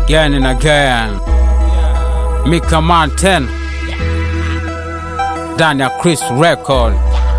again and again. Mika Mountain ndani ya Chris Record.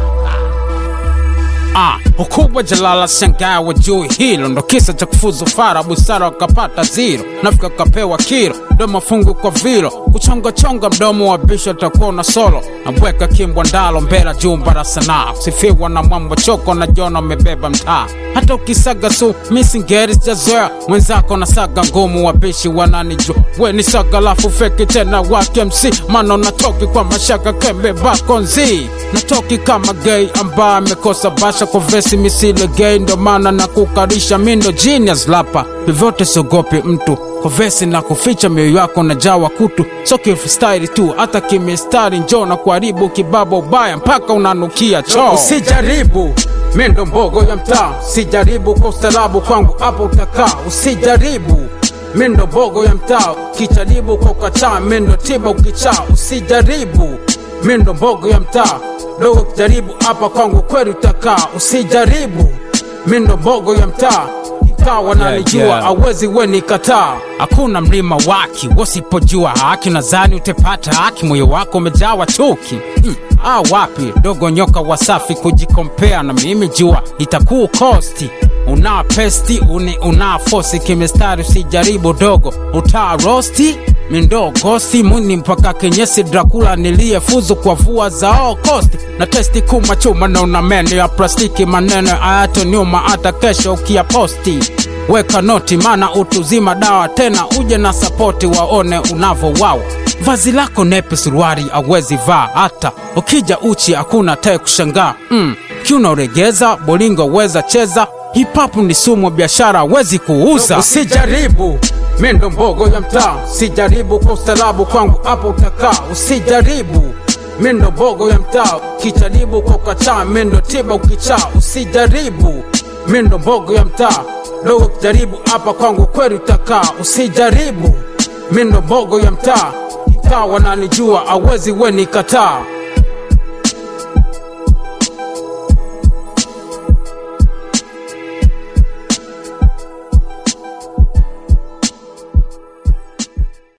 Ah, ukubwa jalala shangaa wa juu hilo ndo kisa cha kufuzu fara busara wakapata ziro nafika kapewa kiro ndo mafungu kwa vilo kuchongachonga mdomo wa bisho takuwa na solo nabweka kimbwa ndalo mbela jumba la sanaa kusifiwa na mwambo choko na jona umebeba mtaa hata ukisaga su misingeri sijazoea mwenzako na saga ngumu wabishi wananijua we ni saga lafu feki tena wake mc mano natoki kwa mashaka kembe bakonzi natoki kama gay ambaye amekosa basha kwa vesi misile gay ndo maana na kukarisha mindo genius lapa vyovyote siogopi mtu kwa vesi na kuficha mioyo yako na jawa kutu so kifstyle tu hata kimistari njo na kuharibu kibaba ubaya mpaka unanukia choo usijaribu mindo mbogo ya mtaa usijaribu kwa ustarabu kwangu hapo utakaa usijaribu mindo mbogo ya mtaa ukijaribu kwa ukataa mindo tiba ukichaa usijaribu mindo mbogo ya mtaa dogo ukijaribu hapa kwangu kweli utakaa usijaribu mindo mbogo ya mtaa mtaa wananijua Yeah, yeah. awezi weni kataa hakuna mlima waki wasipojua haki nadhani utepata haki moyo wako umejawa chuki mm. ah, wapi dogo nyoka wasafi kujikompea na mimi jua itakuwa kosti una pesti uni una fosi kimestari usijaribu dogo utaa rosti mindogosi muni mpaka kenyesi drakula niliyefuzu kwa vua zao kosti na testi kuma chuma na una meno ya plastiki maneno ayato nyuma hata kesho ukiyaposti weka noti mana utuzima dawa tena uje na sapoti waone unavowawa vazi lako nepe suruari awezi vaa hata ukija uchi hakuna tae kushangaa mm. kiunaoregeza bolingo weza cheza hipapu ni sumu biashara awezi kuuza usijaribu mindo mbogo ya mtaa usijaribu kwa ustarabu kwangu hapo utakaa usijaribu mindo mbogo ya mtaa ukijaribu kwa ukataa mindo tiba ukichaa usijaribu mindo mbogo ya mtaa dogo ukijaribu hapa kwangu kweli utakaa usijaribu mindo mbogo ya mtaa mtaa wananijua awezi weni kataa